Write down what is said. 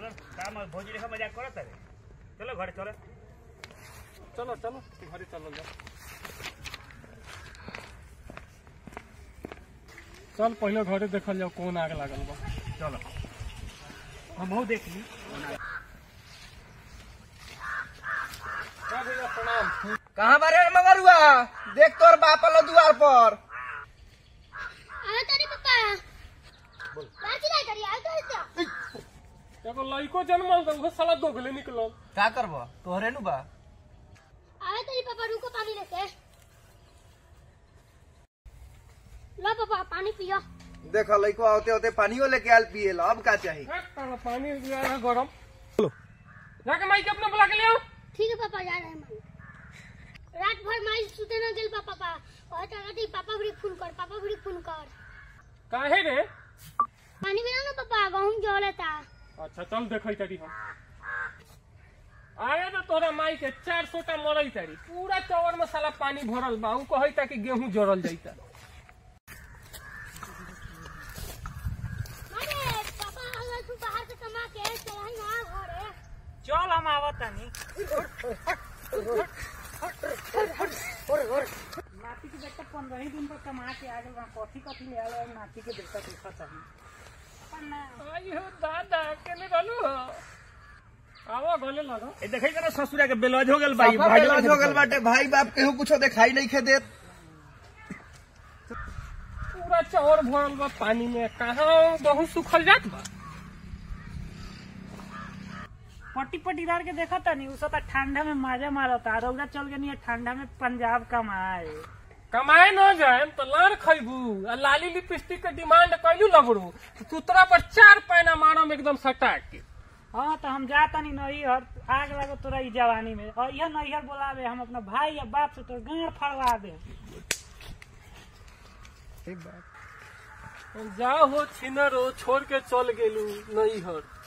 चलो काम भोज रेखा मजाक करत है चलो घरे चलो चलो चलो घरे चलो जा चल पहले घरे देखल जाओ कौन आग लागल बा चलो हम देख ली हाँ भैया प्रणाम कहाँ बारे मगरुआ देख तोर बाप लो द्वार पर अरे तेरी पप्पा लाची नहीं करी आ तो इससे एगो लड़को जन्मल तो उहो साला दोगले निकलल का करबो तोहरे नु बा अरे तेरी पापा रुको पानी लेके लो पापा पानी पियो देख लइको आते होते पानियो लेके आल पिए ला अब का चाही हाँ, तारा पानी दिया है गरम जाके माई के अपने बुला के ले आओ ठीक है पापा जा रहे हैं मान रात भर माई सुते न गेल पापा पापा और कहती पापा भी फोन कर पापा भी फोन कर काहे रे पानी मिला ना पापा गहूं जो लेता अच्छा चल देखै तारी हम आए तो तोरा माई के चार सोटा मरई तारी पूरा चौर में साला पानी भरल बा ऊ कहै ता कि गेहूं जरल जाइता अरे पापा अगर तू बाहर से कमा के चला ना घरे चल हम आवत तानी नाती के बेटा पंद्रह ही दिन पर कमा के आ गए कथी कथी ले आए नाती के बेटा देखा चाहिए आई हो दादा केने रहलू हो आवा गले लगो ए देखै करा ससुरा के बेलज हो गेल भाई साफा भाई बेलाज हो गल बाटे भाई बाप केहू कुछो दिखाई नहीं खे देत पूरा चौर भरल बा पानी में कहाँ बहुत सुखल जात बा पट्टी पट्टीदार के देखा था नहीं उसका ठंडा में मजा मारता रौदा चल गई है ठंडा में पंजाब कमाए कमाए न जाए तो लार खैबू आ लाली लिपस्टिक के डिमांड कैलू लगड़ू तो तुतरा पर चार पैना मारम एकदम सटा के हाँ तो हम जाता नहीं नैहर आग लगे तोरा ई जवानी में और यह नैहर बोलावे हम अपना भाई या बाप से तोर गाड़ फड़वा दे जाओ हो छिनरो छोड़ के चल गेलू नैहर